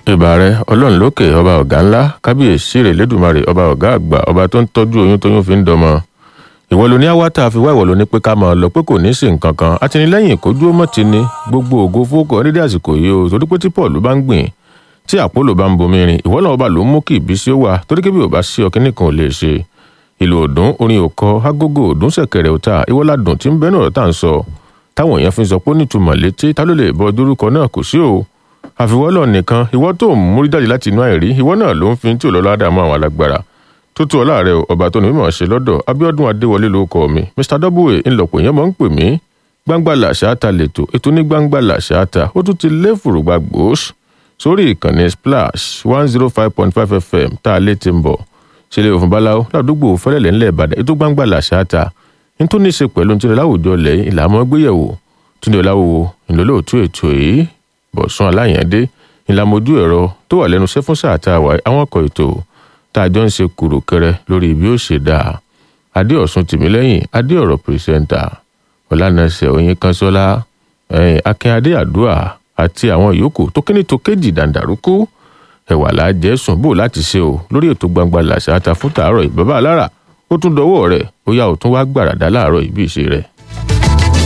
ìbà rẹ ọlọ́run lókè ọba ọ̀gá ńlá kábíyèsí rẹ̀ lẹ́dùnmarè ọba ọ̀gá àgbà ọba tó ń tọ́jú oyún tóyún fi ń dọmọ ìwọ ló ní àwátà fi wá ìwọ ló ní pé ká máa lọ pé kò ní sí nǹkan kan àtìlẹ́yìn kójú ó mọ̀ ti ní gbogbo ògo fókọ nídìí àsìkò yìí o torí pé tí paul bá ń gbìn tí àpólò bá ń bomi rin ìwọ náà ọba ló ń mú kí ìbísí ó wà torí kébí ò bá sí ọkí nìkan ò lè ṣe ìlú òdùn orin òkọ agogo òdùn ṣẹ̀kẹ̀rẹ̀ òta ìwọládùn tí ń bẹnu ọ̀rọ̀ tá à ń sọ táwọn èèyàn fi ń sọ pé ó nítumọ̀ létí ta ló lè bọ dórúkọ náà kò sí o àfiwọ́lọ̀ nìkan ìwọ tó ń múrí jáde láti inú àìrí ìwọ náà ló ń fi tí ò lọ́lá dààmú àwọn alágbára tó tó ọlá rẹ o ọba tó ní mímọ̀ ṣe lọ́dọ̀ Abíọ́dún Adéwọlé ló kọ mi Mr Double ńlọpọ̀ yẹn mọ̀ ń pè mí gbangba làṣáta lètò ètò ní gbangba làṣáta ó tún ti lé fùrùgbà gbòós sórí ìkànnì splash one zero five point five fm tá a lé ti ń bọ̀ sílẹ̀ òfin báláwo ládùúgbò fẹ́lẹ́lẹ̀ ńlẹ̀ Ìbàdàn ètò gbangba làṣáta nítorí ní í ṣe pẹ̀lú ní láwùjọ lẹ́yìn ìlàmọ́ gbéyẹ̀wò túnde ọ̀làwọ̀ ìlólóòtú ètò yìí bọ̀sùn aláyàndé ìlàmójú ẹ̀rọ tó wà lẹ́nu iṣẹ́ fún sáà tá a wà àwọn ọkọ̀ ètò tá a jọ ń ṣe kùrùkẹrẹ lórí bí ó ṣe dáa adéọ̀sùn tìmílẹ́yìn adéọ̀rọ̀ pírẹsẹ̀ńtà ọ̀lànàṣẹ oyin kanṣọ́lá akínyadé àdúà àti àwọn yòókù tó kíní tó kéjì dàǹdàrúkú ẹ̀wà láàjẹ́ sùn bò láti ṣe o lórí ètò gbangba làṣà ta fún tàárọ̀ ìbábà alára ó tún dọwọ́ rẹ̀ ó yá ò tún wá gbàràdá láàárọ̀ ìbí ìṣe rẹ̀.